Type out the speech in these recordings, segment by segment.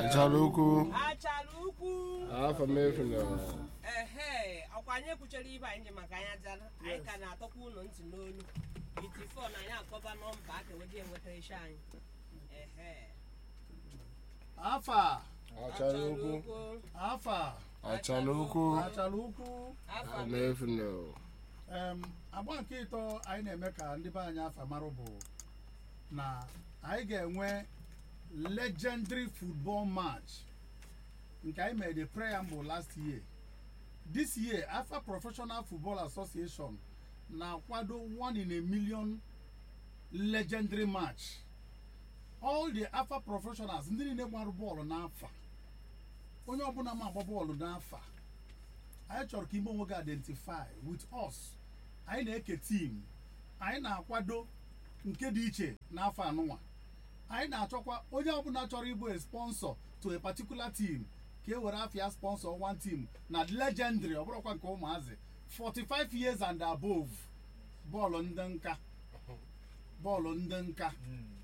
achara ukwu achara ukwu afọ m efu na ehe ọkwa anyị ekwuchara ibe anyị ji maka anya jara anyị ka na-atọkwa ụlọ ntị n'olu itifo na anyị akpọba nọmba aka eweje enweta ishe anyị ehe afa achara ukwu afa achara ukwu achara ukwu afọ afọ m efu na em agba nke ịtọ anyị na-eme ka ndị be anyị afa marụ bụ na anyị ga-enwe legendary football match nke anyị mere the preamble last year this year afa professional football association na-akwado one in a million legendary match all the afa professionals ndị niile gbara bọọlụ n'afa onye ọbụla ma agba bọọlụ n'afa anyị chọrọ ka ime onwe gị identify with us anyị na-eke tim anyị na-akwado nke dị iche n'afọ anụnwa anyị na-achọkwa onye ọbụla chọrọ ịbụ a sponsor to a particular team ka e were afịa sponsor one team na legendary ọ bụrụkwa nke ụmụazị 45 years and above bọọlụ ndị nka bọọlụ ndị nka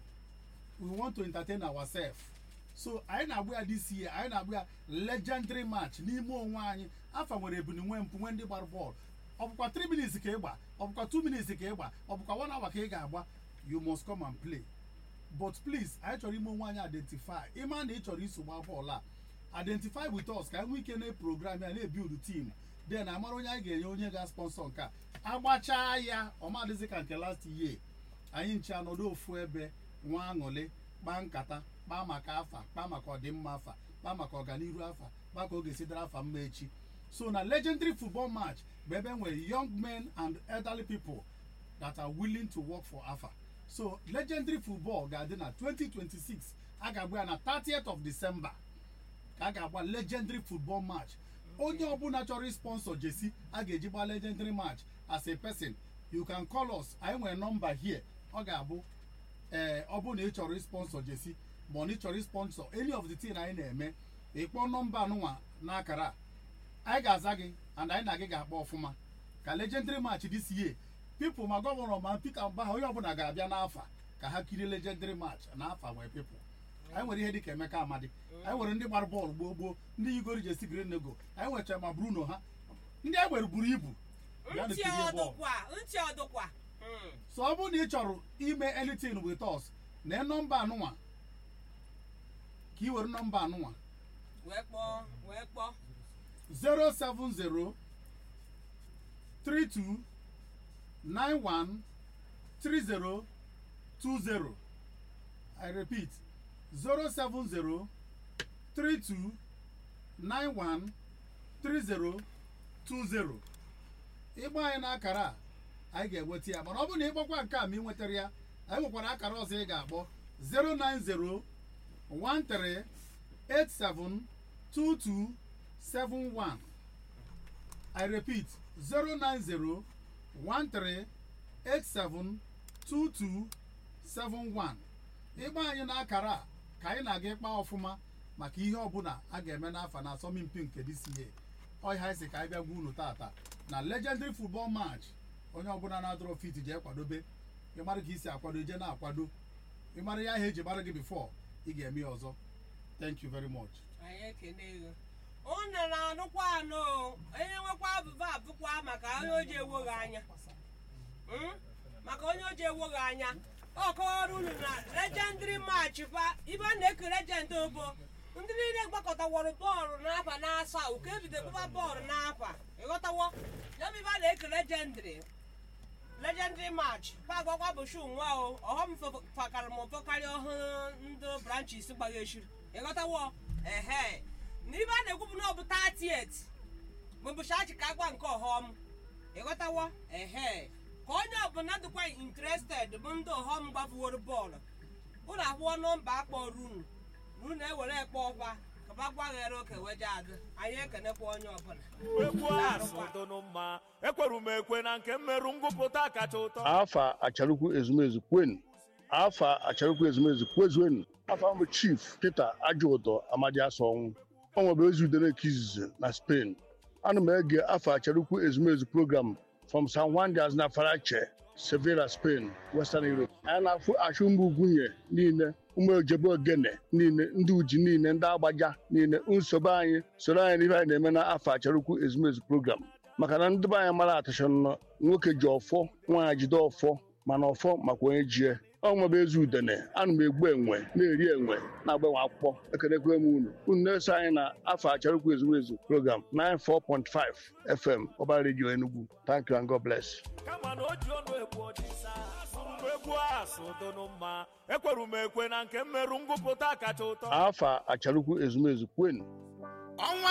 we want to entertain ourselves so anyị na-agba ya this year anyị na-agba ya legendary match n'ime onwe anyị afa nwere ebuni nwe mpụ nwe ndị gbara bọọlụ ọ bụkwa 3 minutes ka ị gba ọ bụkwa 2 minutes ka ị gba ọ bụkwa 1 hour ka ị ga-agba you must come and play but please anyị chọrọ ime onwe anyị identify ịma na ị chọrọ iso gbaa bọọlụ a identify with us ka anyị nwee ike na program ya na-ebuild team then amara onye anyị ga-enye onye ga-sponsor nke a agbachaa ya ọmadịzi ka nke last year anyị nche anọdụ ofu ebe nwa aṅụrị kpaa nkata kpaa maka afa kpaa maka ọdịmma afa kpaa maka ọganiru afa kpaa ka ọ ga-esi dara afa mma echi so na legendary football match bụ ebe nwere young men and elderly people that are willing to work for afa so legendary football ga-adị na 2026 a ga-agba ya na 30th of december ka a ga-agba legendary football match onye ọbụla chọrọ sponsor jesi a ga-eji gba legendary match as a person you can call us anyị nwere nọmba here ọ ga-abụ ee ọ bụrụ na ị chọrọ sponsor jesi ma ọ na ị chọrọ sponsor any of the thing anyị na-eme ịkpọ nọmba anụnwa n'akara a anyị ga-aza gị and anyị na gị ga-akpọ ọfụma ka legendary match this year people ma gọvanọ ma Peter Mbaha onye ọbụla ga-abịa n'afa ka ha kirie legendary match n'afa nwere people anyị nwere ihe dịka Emeka Amadi anyị nwere ndị gbara bọọlụ gboo gboo ndị yigoro jesi green nego anyị nwechara ma Bruno ha ndị anyị nwere buru ibu bịa ntị kirie bọọlụ ọdụkwa ntị ọdụkwa Mm. so ọ bụrụ na ị chọrọ ime anything with us na nọmba anụnwa ka ị were nọmba anụnwa wee kpọọ wee kpọọ 070 32 91 30 20 I repeat 070 32 91 30 20 ịgba anyị n'akara a anyị ga-enweta ya mana ọ bụrụ na ịkpọkwa nke a ma ị nwetara ya anyị nwekwara akara ọzọ ị ga-akpọ 090 13 87 22 71 I repeat 090 13 87 22 71 ịgba anyị n'akara a ka anyị na-aga ịkpa ọfụma maka ihe ọbụla a ga-eme n'afọ na asọmpi nke DCA ọhịa isi ka anyị bịa gwa unu tata na legendary football match onye ọbụla na-adọrọ fit jee kwadobe ịmara ka isi akwado ije na-akwado ịmara ya ihe eji mara gị before ị ga-eme ya ọzọ thank you very much anyị ekene gị unu na-anụkwa anụ o. onye nwekwa abụba abụkwa maka onye oji ewoghị anya Mm? maka onye oji ewoghị anya ọ kọwara unu na legendary match ba ibe a na-eke legend obo ndị niile gbakọtaworo bọọlụ n'afa na-asa uke ebido gbaba bọọlụ n'afa ịghọtawo ya bụ ibe a na-eke legendary legendary match pagwakwa bụ shu nwa o ọghọm fakara m ụfọ karịa ọhụrụ ndị branches gbagha eshiri ịghọtawo ehe na ibe a na-ekwu bụ na ọ bụ 38 mbụbụchi achị ka agba nke ọghọm ịghọtawo ehe ka onye ọbụla dịkwa interested bụ ndị ọghọm gbafuworo bọọlụ ụlọ akwụkwọ nọmba akpọrọ unu na unu ewere ekpe ọkwa kaba gbaghere oke weje adị anyị ekenekwa onye ọbụla ekwu asụ dụnụ mma ekweru m ekwe na nke mmerụ ngụpụta kacha ụtọ afa acharukwu ezumezu kwen afa acharukwu ezumezu kwezuenu afa mbụ chief peter ajụụtọ amadi asọnwụ ọ nwebe ezi udere nke izizi na spain ana m ege afa acharukwu ezumezu program from san juan de aznafarache sevilla spain western europe anyị na-afụ achụmgbu ugwunye niile ụmụ ojebe ogene niile ndị uji niile ndị agbaja niile nsogbu anyị soro anyị n'ihe anyị na-eme na afọ acharukwu ezumezu program maka na ndị be anyị mara atachọ nọ nwoke ji ọfọ nwaanyị jide ọfọ mana ọfọ makwa onye jie ọnwa bụ ezi udene ana m egbu enwe na-eri enwe na-agbanwe akwụkwọ ekelekwe m unu unu na-eso anyị na afọ acharukwu ezumezu program 94.5 fm ọba redio enugu thank you and god bless kama na o ji ọnụ egbu ọdịsa mgbe egwu a sodonu mma ekweru m ekwe na nke mmerụ ngụpụta kacha ụtọ afa acharukwu ezumezu kwenu ọnwa